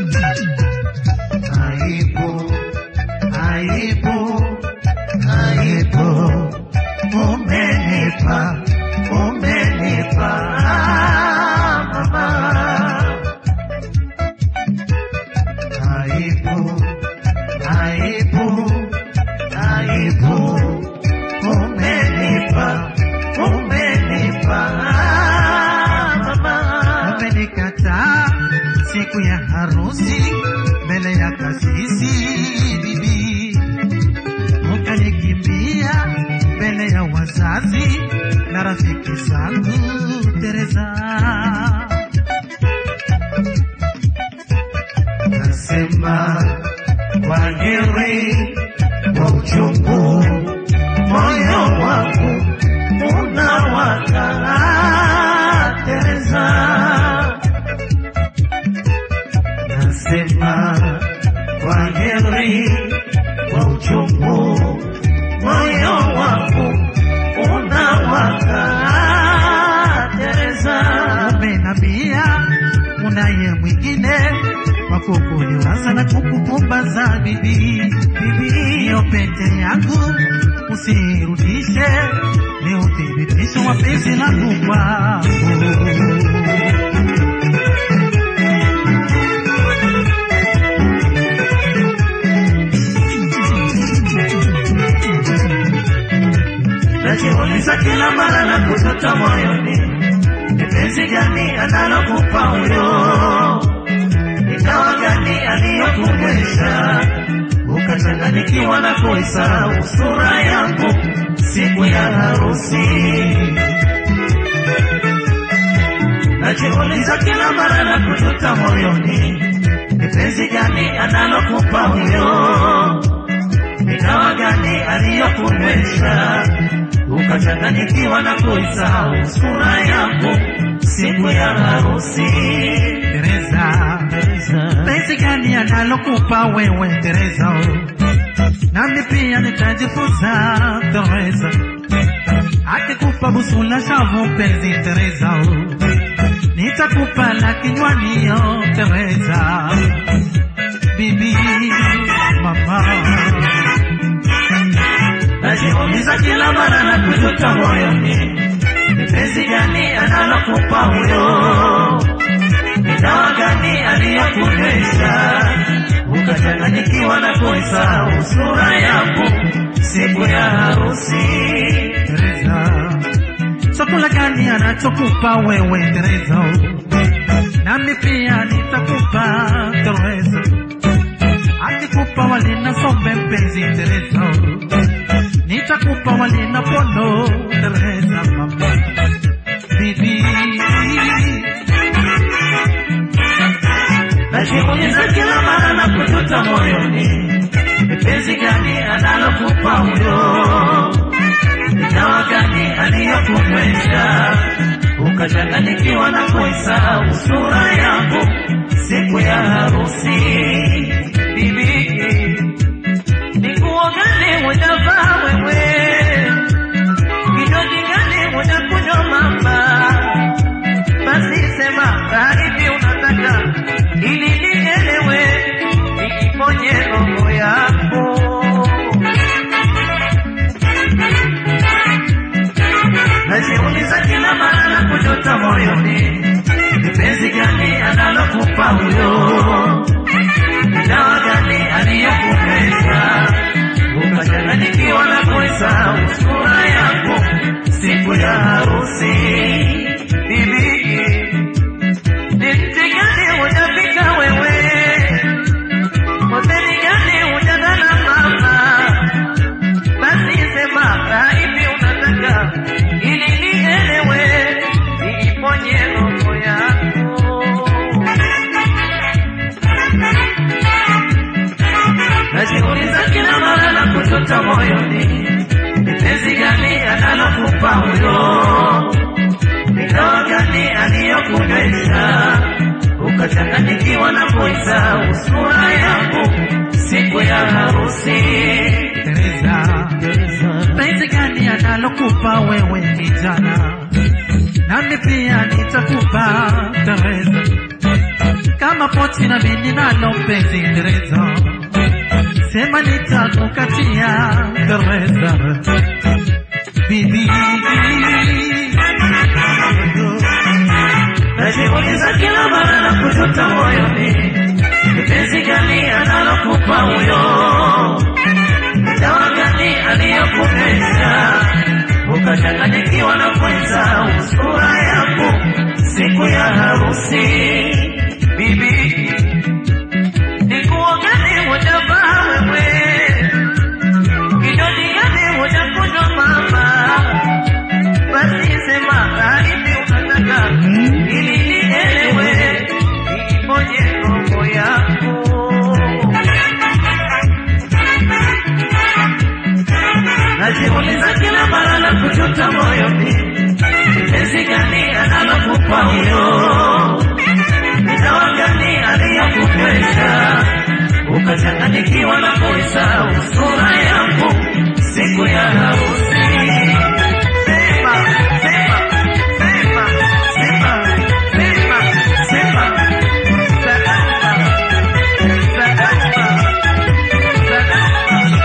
Aibu, aibu, aibu, umenipa, umenipa mama. Aibu, aibu, aibu, umenipa, umenipa mama. Umenikataa siku ya harusi mbele ya kasisi bibi, ukanikimbia mbele ya wazazi na rafiki zangu Teresa. Nasema kwa heri kwa uchungu, moyo wangu unawaka Teresa. Nasema kwa heri kwa uchungu, moyo wangu unawaka Teresa. Umenambia unaye mwingine wa kukuliwaza na kukupumbaza bibi, bibi, hiyo pete yangu usirudishe, ni uthibitisho wa penzi langu kwako. najiuliza kila mara na kutoka moyoni, ni penzi gani analokupa huyo, ni dawa gani aliyokumwesha ukachanganyikiwa na kuisahau sura yangu siku ya harusi. Najiuliza kila mara na kutoka moyoni, ni penzi gani analokupa huyo ni dawa gani aliyokunywesha ukachanganyikiwa na kuisahau sura yako siku ya harusi. Teresa, penzi gani analokupa wewe Teresa? Nami pia nitajifunza Teresa, akikupa busu la shavu penzi Teresa, nitakupa la kinywani yo Teresa, bibi mama najiuliza kila mara na kujuta moyoni, ni penzi gani analokupa huyo, ni dawa gani aliyokunywesha ukachanganyikiwa na kuisahau sura yako siku ya harusi. Teresa, chakula gani anachokupa wewe Teresa? Nami pia nitakupa Teresa, akikupa wali na sombe mpenzi Teresa nitakupa wali na pono Teresa mama bibi najiuliza kila mara na kujuta moyoni, ni penzi gani analokupa huyo, ni dawa gani aliyokunywesha ukachanganyikiwa na kuisahau sura yako siku ya harusi bibi ni nguo gani unavaa wewe? Kinywaji gani unakunywa mama? Basi sema karibi unataka ili nielewe, niiponye roho yako. Najiuliza kila mara na kujuta moyoni, ni penzi gani analokupa huyo dawa gani aliyokumeza ukachanganyikiwa na kuisahau sura yako siku ya harusi. Bibi, ni mti gani hujapika wewe? Hoteli gani hujagana mama? Basi sema kaipi unataka ili nielewe, niiponye roho yako. najiuliza kila mara na kujuta moyoni, ni penzi gani analokupa huyo, ni dawa gani aliyokunywesha ukachanganyikiwa na kuisahau sura yako siku ya harusi. Teresa, penzi gani analokupa wewe kijana, nami pia nitakupa Teresa kama kama pochi na mimi nalo mpenzi Teresa, sema nitakukatia Teresa, bibi najiuliza kila mara na kujuta moyoni, ni penzi gani analokupa huyo, ni dawa gani aliyokupenda ukachanganyikiwa na kwenza sura yako siku ya harusi. Bibi, ni nguo gani hujavaa wewe? Kinywaji gani hujakunywa mama? Basi sema hivi unataka ili nielewe, iponye roho yako. Najiuliza kila mara na kujuta moyoni, penzi gani analokupa huyo, ni dawa gani aliyokupesha ukachanganyikiwa na kuisahau sura yako siku ya harusi. Sema, sema, sema, sema, sema, sema. Salama, salama, salama.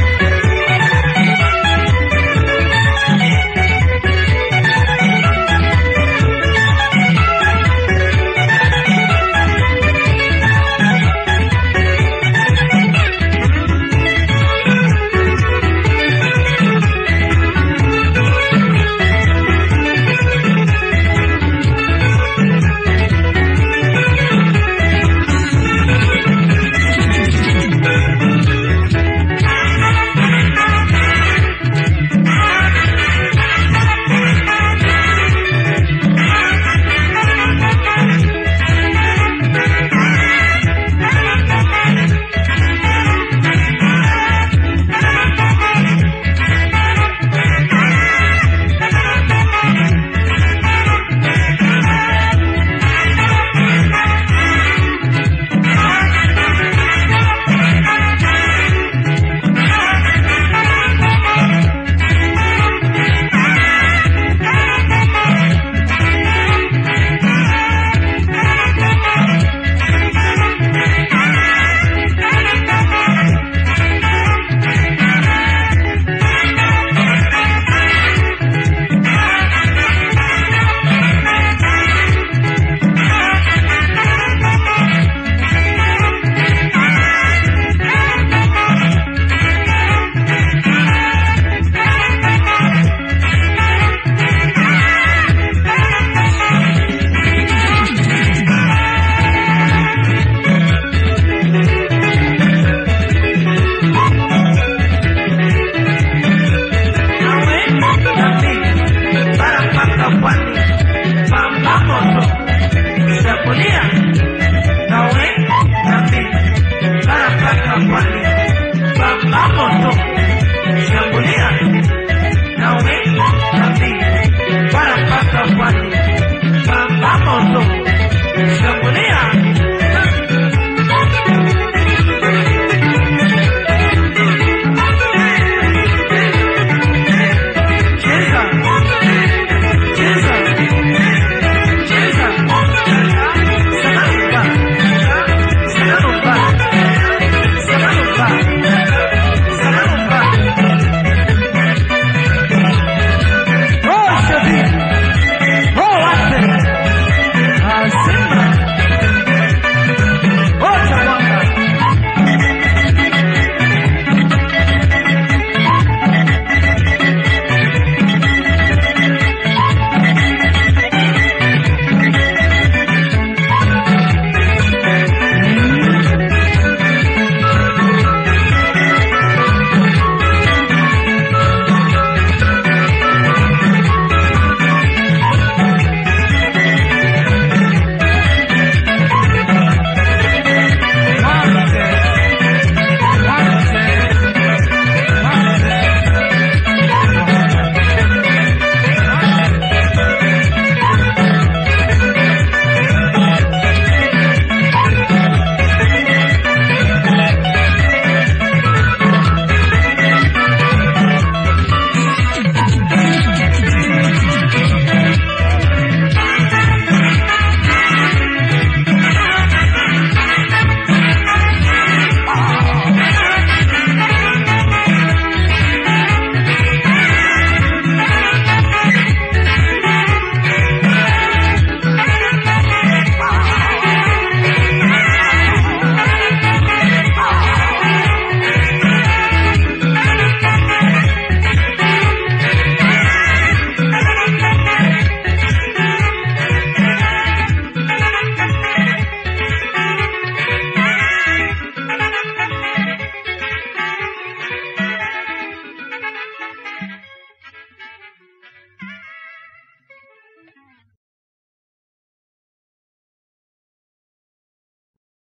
Nawe nami bara mpaka pwani, pamba moto kisha kulia. Nawe nami bara mpaka pwani,